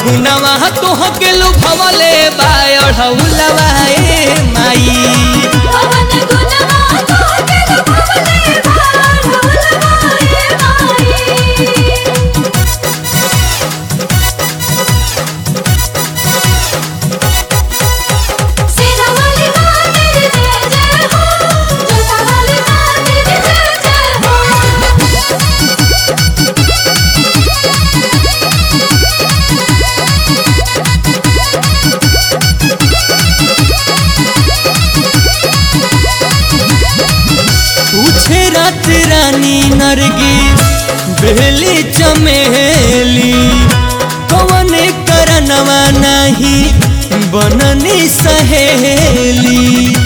गुनवा तोह के लुभवले बायढ़ौलवा ए माई पवन गुनवा तोहके लुभावले बाढ़ौलवा ए माई सेना वाली माँ तेरी जय जय हो जोता वाली माँ तेरी जय जय हो पूछे रात रानी नरगिस बेली चमेली कवन करनवा नहीं बननी सहेली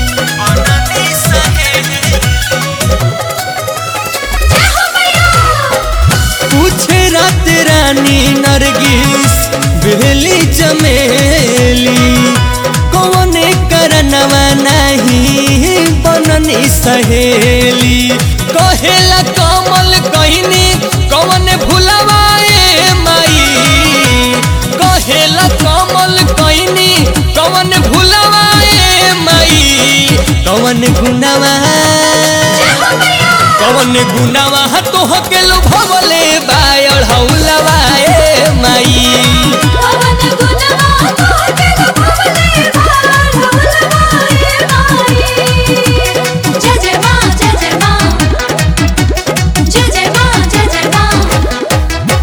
जय हो मैया पूछे रात रानी नरगिस बेली चमेली कौन करनवा नहीं बननी सहेली कहेला कमल कहनी कौन भुलवाए माई कहेला कमल कहनी कौन भुलवाए माई कौन गुनवा जय हो मैया कवन गुनावा तोह के लुभवले बायढ़ौलवा ए माई पवन गुनवा तोहके लुभावले बाढ़ौलवा ए माई जय जय माँ जय जय माँ जय जय माँ जय जय माँ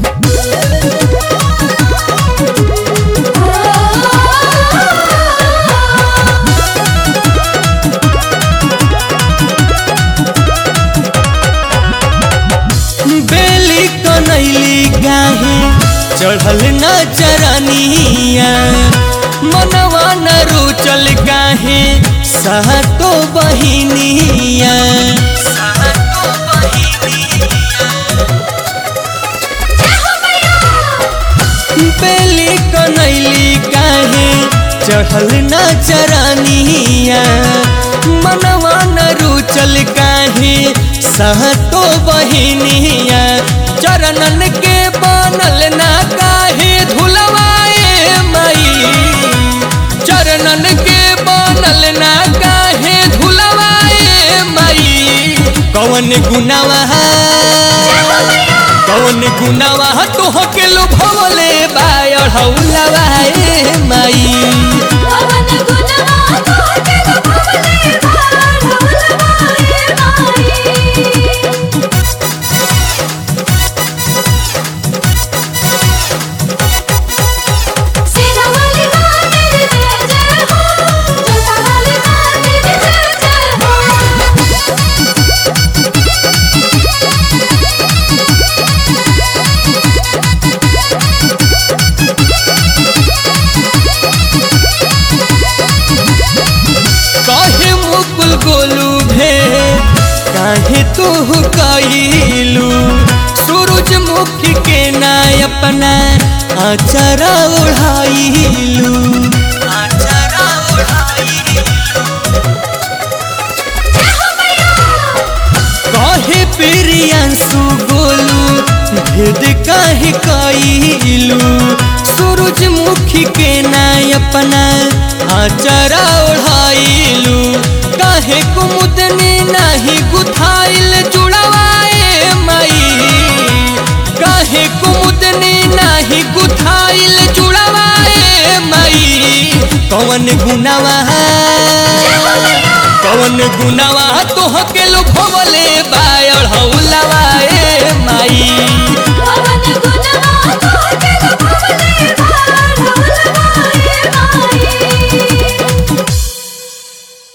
बेली कनैली गाहे चढ़ल न चरनिया मनवा न रुचल गाहे सहतो बहिनिया सहतो बहिनिया जय हो मैया बेली कनैली काहे चढ़ल न चरनिया मनवा न रुचल काहे सहतो बहिनिया चरणन के बनल ना काहे धुलवाए माई चरणन के बनल ना काहे धुलवाए माई कवन गुनावा कौन गुनावा तोह के लुभवले बायढ़ौलवा ए माई पवन गुनवा तोहके लुभावले बाढ़ौलवा ए माई सेना वाली माँ तेरी जय जय हो जोता वाली माँ तेरी जय जय हो कहे मुकुल गोलू भे काहे तू कैलू सूरजमुखी के ना अपना आचरा ओढ़ाइलू आचरा ओढ़ाइलू जय हो मैया कहे प्रियांशु गोलू भेद काहे कैलू सूरजमुखी के ना अपना आचरा ओढ़ाइलू काहे कुमुदनी नाही गुथाइल जुड़वाए माई काहे कुमुदनी नाही गुथाइल जुड़वाए माई कौन गुनावा कौन गुनावा तोह के लुभवले बायढ़ौलवा ए माई पवन गुनवा